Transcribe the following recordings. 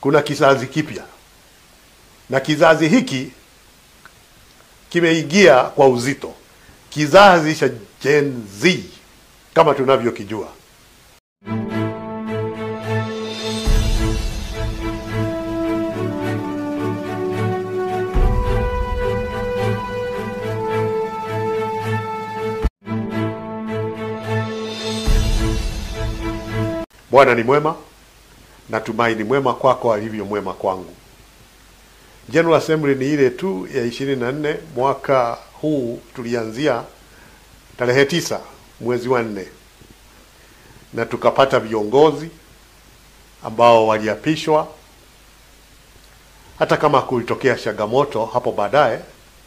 kuna kizazi kipya, na kizazi hiki kimeingia kwa uzito, kizazi cha Gen Z kama tunavyokijua. Bwana ni mwema, natumai ni mwema kwako alivyo mwema kwangu. General Assembly ni ile tu ya ishirini na nne mwaka huu, tulianzia tarehe tisa mwezi wa nne na tukapata viongozi ambao waliapishwa, hata kama kulitokea changamoto hapo baadaye.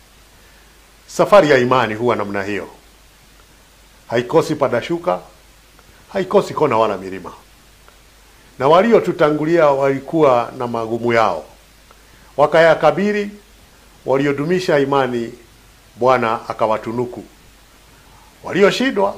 Safari ya imani huwa namna hiyo, haikosi padashuka, haikosi kona wala milima na waliotutangulia walikuwa na magumu yao, wakayakabili. Waliodumisha imani, Bwana akawatunuku. Walioshindwa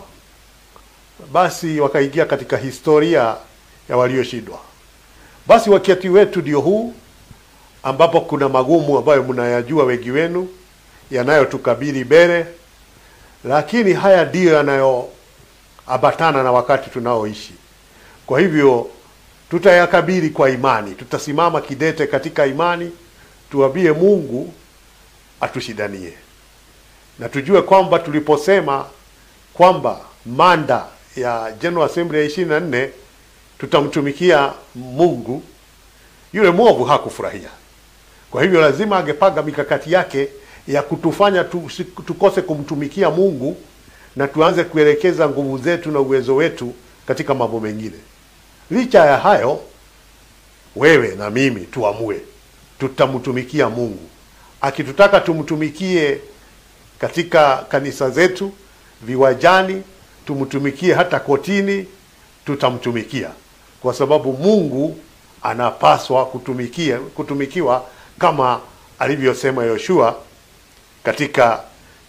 basi wakaingia katika historia ya walioshindwa. Basi wakati wetu ndio huu, ambapo kuna magumu ambayo mnayajua wengi wenu yanayotukabili mbele, lakini haya ndiyo yanayoambatana na wakati tunaoishi. Kwa hivyo tutayakabili kwa imani, tutasimama kidete katika imani, tuambie Mungu atushidanie, na tujue kwamba tuliposema kwamba manda ya General Assembly ya ishirini na nne tutamtumikia Mungu, yule mwovu hakufurahia. Kwa hivyo lazima angepanga mikakati yake ya kutufanya tu, tukose kumtumikia Mungu na tuanze kuelekeza nguvu zetu na uwezo wetu katika mambo mengine. Licha ya hayo, wewe na mimi tuamue tutamtumikia Mungu. Akitutaka tumtumikie katika kanisa zetu, viwajani, tumtumikie hata kotini, tutamtumikia kwa sababu Mungu anapaswa kutumikia kutumikiwa kama alivyosema Yoshua katika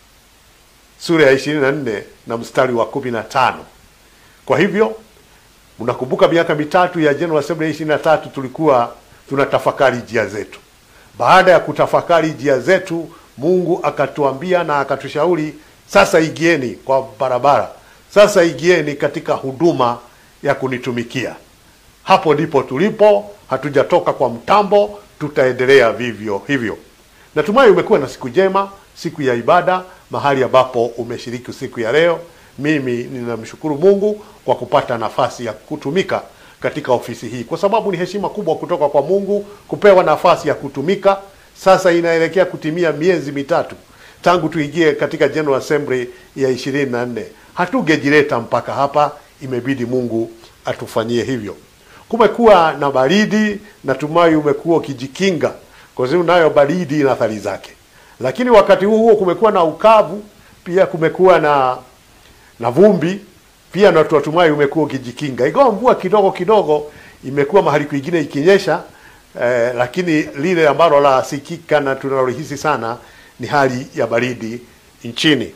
sura ya ishirini na nne na mstari wa kumi na tano. Kwa hivyo Mnakumbuka miaka mitatu ya General Assembly ishirini na tatu tulikuwa tunatafakari njia zetu. Baada ya kutafakari njia zetu, Mungu akatuambia na akatushauri, sasa igieni kwa barabara, sasa igieni katika huduma ya kunitumikia. Hapo ndipo tulipo, hatujatoka kwa mtambo, tutaendelea vivyo hivyo. Natumai umekuwa na siku njema, siku ya ibada, mahali ambapo umeshiriki siku ya leo. Mimi ninamshukuru Mungu kwa kupata nafasi ya kutumika katika ofisi hii, kwa sababu ni heshima kubwa kutoka kwa Mungu kupewa nafasi ya kutumika. Sasa inaelekea kutimia miezi mitatu tangu tuingie katika General Assembly ya ishirini na nne. Hatungejileta mpaka hapa, imebidi Mungu atufanyie hivyo. Kumekuwa na baridi, natumai umekuwa ukijikinga, kwa sababu nayo baridi ina athari zake, lakini wakati huo huo kumekuwa na ukavu pia, kumekuwa na na vumbi pia, na tunatumai umekuwa ukijikinga, ingawa mvua kidogo kidogo imekuwa mahali kwingine ikinyesha eh, lakini lile ambalo la sikika na tunalohisi sana ni hali ya baridi nchini.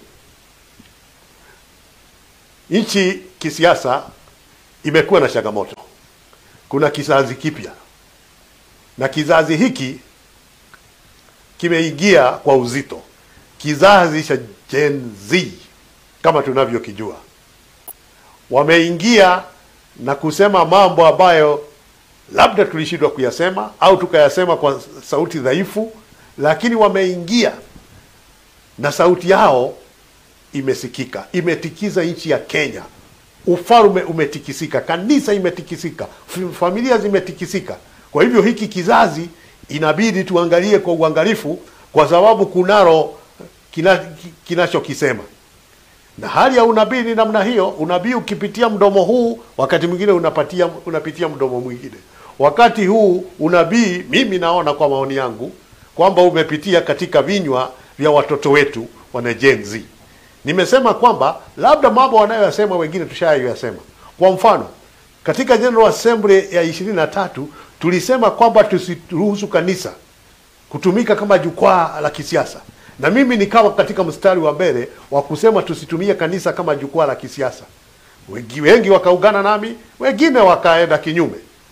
Nchi kisiasa imekuwa na changamoto. Kuna kizazi kipya na kizazi hiki kimeingia kwa uzito, kizazi cha Gen Z kama tunavyokijua. Wameingia na kusema mambo ambayo labda tulishindwa kuyasema au tukayasema kwa sauti dhaifu, lakini wameingia na sauti yao imesikika, imetikiza nchi ya Kenya. Ufalme umetikisika, kanisa imetikisika, familia zimetikisika. Kwa hivyo hiki kizazi inabidi tuangalie kwa uangalifu, kwa sababu kunalo kina, kinachokisema na hali ya unabii ni namna hiyo. Unabii ukipitia mdomo huu, wakati mwingine unapatia unapitia mdomo mwingine. Wakati huu unabii, mimi naona kwa maoni yangu kwamba umepitia katika vinywa vya watoto wetu wana Gen Z. Nimesema kwamba labda mambo wanayoyasema wengine tushayoyasema. Kwa mfano, katika General Assembly ya ishirini na tatu tulisema kwamba tusiruhusu kanisa kutumika kama jukwaa la kisiasa, na mimi nikawa katika mstari wa mbele wa kusema tusitumie kanisa kama jukwaa la kisiasa. Wengi wengi wakaungana nami, wengine wakaenda kinyume,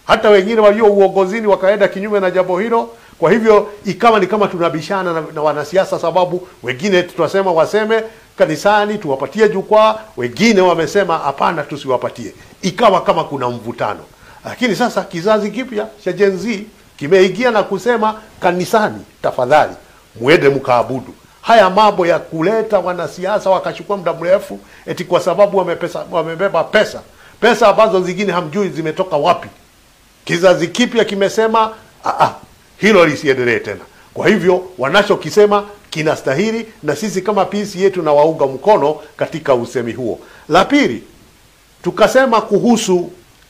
hata wengine walio uongozini wakaenda kinyume na jambo hilo. Kwa hivyo ikawa ni kama tunabishana na, na wanasiasa, sababu wengine tutasema waseme kanisani tuwapatie jukwaa, wengine wamesema hapana, tusiwapatie. Ikawa kama kuna mvutano, lakini sasa kizazi kipya cha Gen Z kimeingia na kusema kanisani, tafadhali mwende mkaabudu. Haya mambo ya kuleta wanasiasa wakachukua muda mrefu eti kwa sababu wamepesa, wamebeba pesa pesa ambazo zingine hamjui zimetoka wapi. Kizazi kipya kimesema ah, ah, hilo lisiendelee tena. Kwa hivyo wanachokisema kinastahili, na sisi kama PC yetu na waunga mkono katika usemi huo. La pili, tukasema kuhusu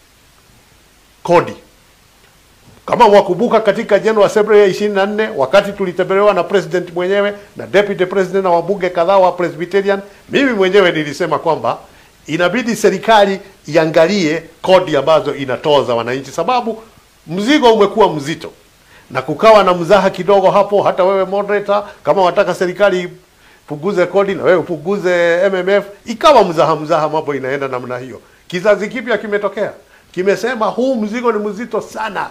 kodi. Kama mwakumbuka katika General Assembly ya 24 wakati tulitembelewa na president mwenyewe na deputy president na wabunge kadhaa wa Presbyterian, mimi mwenyewe nilisema kwamba inabidi serikali iangalie kodi ambazo inatoza wananchi, sababu mzigo umekuwa mzito na kukawa na mzaha kidogo hapo. Hata wewe moderator, kama wataka serikali punguze kodi na wewe upunguze MMF, ikawa mzaha mzaha, mambo inaenda namna hiyo. Kizazi kipya kimetokea, kimesema huu mzigo ni mzito sana,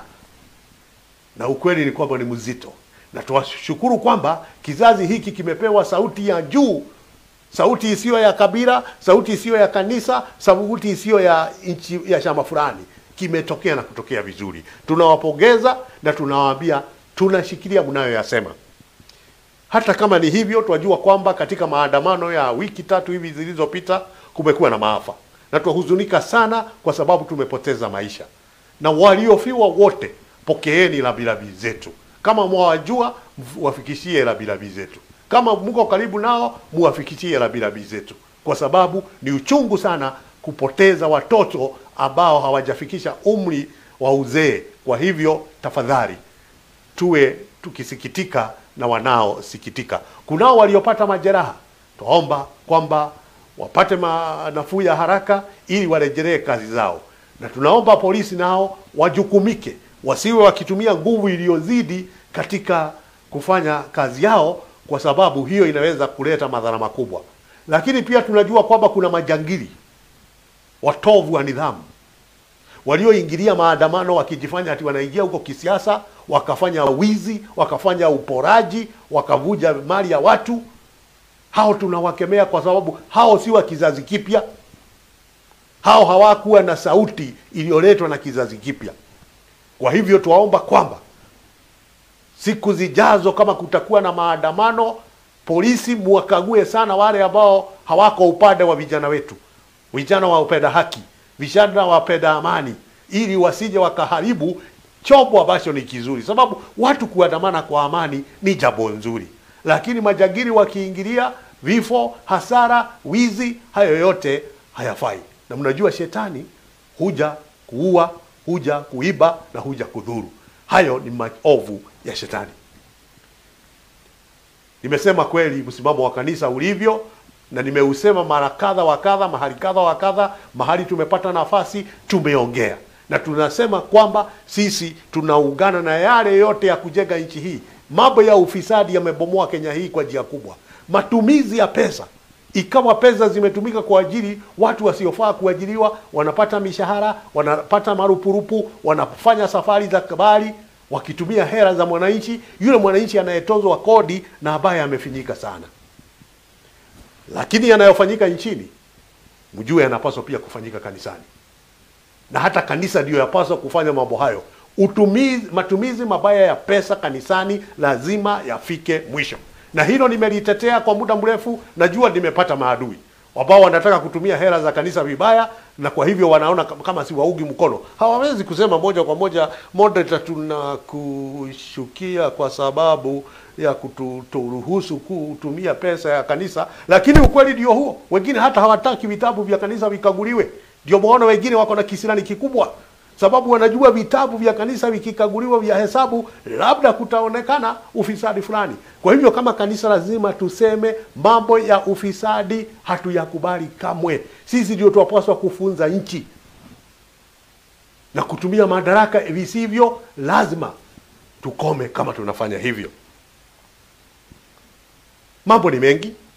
na ukweli ni kwamba ni mzito, na tuwashukuru kwamba kizazi hiki kimepewa sauti ya juu sauti isiyo ya kabila, sauti isiyo ya kanisa, sauti isiyo ya nchi ya chama fulani. Kimetokea na kutokea vizuri, tunawapongeza na tunawaambia tunashikilia mnayoyasema. Hata kama ni hivyo, twajua kwamba katika maandamano ya wiki tatu hivi zilizopita kumekuwa na maafa, na twahuzunika sana kwa sababu tumepoteza maisha, na waliofiwa wote, pokeeni labilabi zetu. Kama mwawajua, wafikishie labilabi zetu kama mko karibu nao muwafikishie labilabi zetu, kwa sababu ni uchungu sana kupoteza watoto ambao hawajafikisha umri wa uzee. Kwa hivyo tafadhali tuwe tukisikitika na wanaosikitika. Kunao waliopata majeraha, twaomba kwamba wapate nafuu ya haraka ili warejelee kazi zao, na tunaomba polisi nao wajukumike, wasiwe wakitumia nguvu iliyozidi katika kufanya kazi yao kwa sababu hiyo inaweza kuleta madhara makubwa. Lakini pia tunajua kwamba kuna majangili watovu wa nidhamu walioingilia maandamano wakijifanya ati wanaingia huko kisiasa, wakafanya wizi, wakafanya uporaji, wakavuja mali ya watu. Hao tunawakemea kwa sababu hao si wa kizazi kipya. Hao hawakuwa na sauti iliyoletwa na kizazi kipya. Kwa hivyo tuwaomba kwamba siku zijazo kama kutakuwa na maandamano, polisi muwakague sana wale ambao hawako upande wa vijana wetu, vijana wapenda haki, vijana wapenda amani, ili wasije wakaharibu chombo ambacho ni kizuri, sababu watu kuandamana kwa amani ni jambo nzuri, lakini majangili wakiingilia, vifo, hasara, wizi, hayo yote hayafai. Na mnajua shetani huja kuua, huja kuiba na huja kudhuru. Hayo ni maovu ya shetani. Nimesema kweli msimamo wa kanisa ulivyo, na nimeusema mara kadha wa kadha, mahali kadha wa kadha, mahali tumepata nafasi tumeongea, na tunasema kwamba sisi tunaungana na yale yote ya kujenga nchi hii. Mambo ya ufisadi yamebomoa Kenya hii kwa njia kubwa. Matumizi ya pesa, ikawa pesa zimetumika kwa ajili watu wasiofaa kuajiriwa, wanapata mishahara, wanapata marupurupu, wanafanya safari za kabari wakitumia hela za mwananchi, yule mwananchi anayetozwa kodi na ambaye amefinyika sana. Lakini yanayofanyika nchini, mjue yanapaswa pia kufanyika kanisani, na hata kanisa ndiyo yapaswa kufanya mambo hayo. Utumizi, matumizi mabaya ya pesa kanisani lazima yafike mwisho, na hilo nimelitetea kwa muda mrefu. Najua nimepata maadui ambao wanataka kutumia hela za kanisa vibaya, na kwa hivyo wanaona kama si waugi mkono. Hawawezi kusema moja kwa moja, moderator, tunakushukia kwa sababu ya kuturuhusu kutumia pesa ya kanisa, lakini ukweli ndio huo. Wengine hata hawataki vitabu vya kanisa vikaguliwe. Ndio maana wengine wako na kisirani kikubwa, sababu wanajua vitabu vya kanisa vikikaguliwa vya hesabu, labda kutaonekana ufisadi fulani. Kwa hivyo kama kanisa lazima tuseme mambo ya ufisadi hatuyakubali kamwe. Sisi ndio tunapaswa kufunza nchi na kutumia madaraka visivyo lazima. Tukome kama tunafanya hivyo. Mambo ni mengi